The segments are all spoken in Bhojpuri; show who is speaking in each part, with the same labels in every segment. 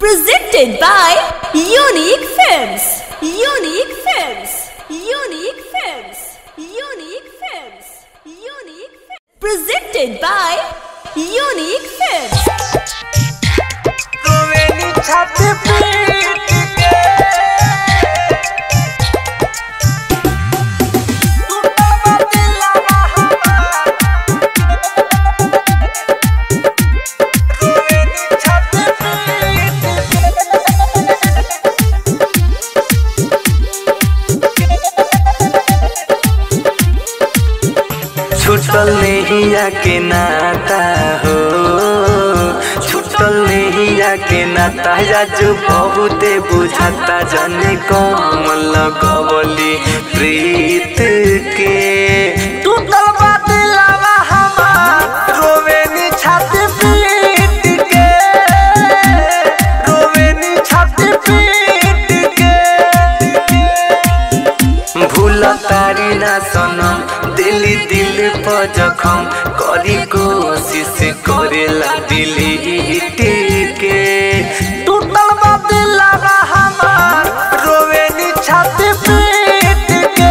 Speaker 1: Presented by Unique Films. Unique Films. Unique Films. Unique Films. Unique Films. Presented by Unique Films.
Speaker 2: रोवेली छाती पीट के टूटा बा दिलवा हमार रोवेली छाती पीट छुटल नैया के नाता हो छुटल नैया के नाता जाजू बहुते बुझाता जाने कम लगवली प्रीत के टूटल बा दिलवा हमार रोवेनी छाती पीट के रोवेनी छाती पीट के भूल तारी ना सनम दिली दिल पर जखम करी कोशिश करेला दिली के टूटल बा दिलवा हमार रोवेनी छाती पीट के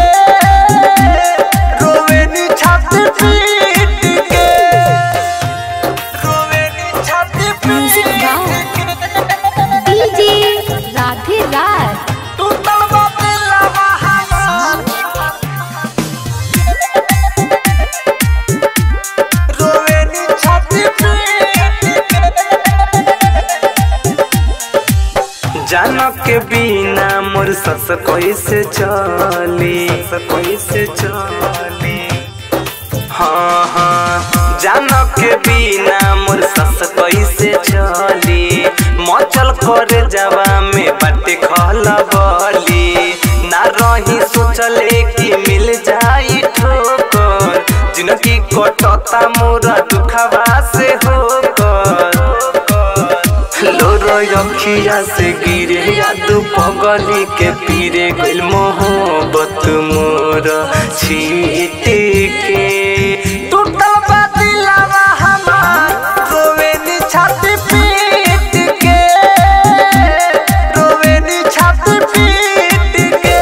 Speaker 2: रोवेनी छाती पीट के रोवेनी छाती
Speaker 1: Music
Speaker 2: पीट
Speaker 1: by
Speaker 2: के
Speaker 1: DJ Radhe Raj.
Speaker 2: टूटल बा दिलवा हमार रोवेनी छाती पीट जानक के बिना मोर सस कैसे चली सस कैसे चली हाँ हाँ जानक के बिना मोर सस कैसे चली मचल कर जावा में बाटे खलबली ना रही सोचले कि मिल जाई ठोकर जिनकी कटता मोरा दुखवा से होकर लोर अखिया से गिरे याद पगली के पीरे गइल मोहब्बत मोर छीट के टूटल बा दिलवा हमार रोवेनी छाती पीट के रोवेनी छाती पीट के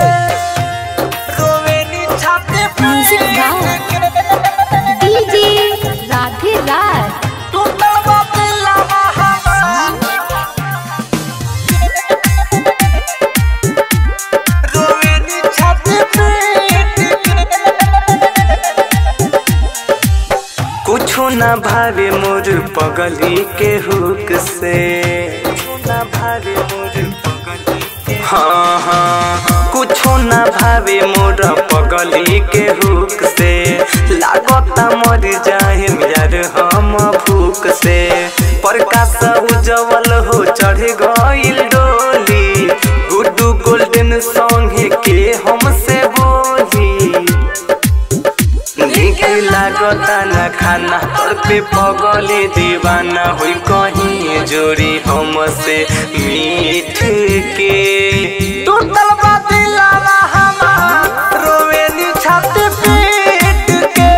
Speaker 2: रोवेनी छाती
Speaker 1: Music
Speaker 2: पीट
Speaker 1: by
Speaker 2: के
Speaker 1: DJ Radhe Raj.
Speaker 2: टूटल बा दिलवा हमार रोवेनी छाती पीट कुछो ना भावे मोर पगली के हुक से कुछो ना भावे मोर पगली के हाँ हाँ कुछो ना भावे मोर पगली के हुक से लागता मर जाए यार हम भूख से प्रकाश उजवल हो चढ़ गइल डोली गुड्डू गोल्डन सॉन्ग के हमसे बोली नीक लागता न खाना पर पे पगले दीवाना हुई कहीं जोड़ी हमसे मीठ के टूटल बा दिलवा हमार रोवेनी छाती पीट के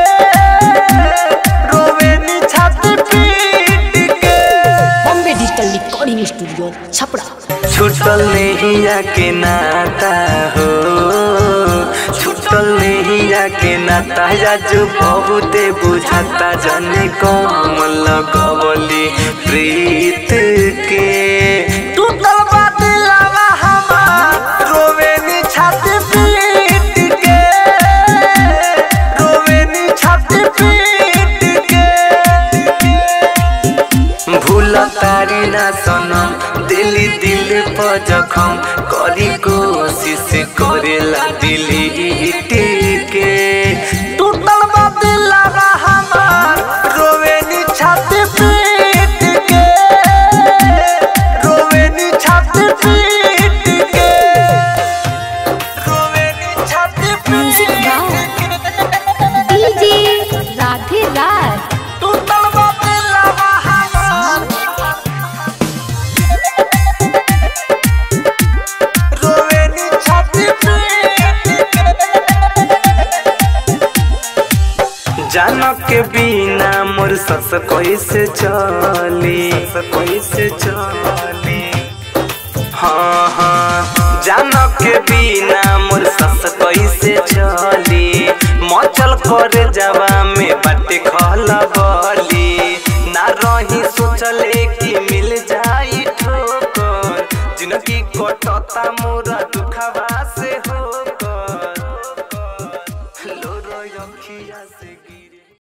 Speaker 2: रोवेनी छाती पीट के
Speaker 3: Bombay digital recording studio Chhapra
Speaker 2: छुटल नैया के नाता हो छुटल नैया के नाता जाजू बहुते बुझाता जाने कम लगवली प्रीत के टूटल बा दिलवा हमार रोवेनी छाती पीट के रोवेनी छाती पीट के भूल तारी ना सनम दिली दिल पर जखम करी कोशिश करेला दिली के टूटल बा दिलवा हमार रोवेनी छाती पीट के रोवेनी छाती पीट के रोवेनी छाती
Speaker 1: Music
Speaker 2: पीट
Speaker 1: by
Speaker 2: के
Speaker 1: DJ Radhe Raj.
Speaker 2: टूटल बा दिलवा हमार रोवेनी छाती पीट के जानक के बिना मोर सस कैसे चली सस कैसे चली हाँ हाँ जान के बिना मोर सस कैसे चली मचल कर जावा में बाटे खलबली ना रही सोचले कि मिल जाई ठोकर जिनकी कटता मोरा दुखवा से हो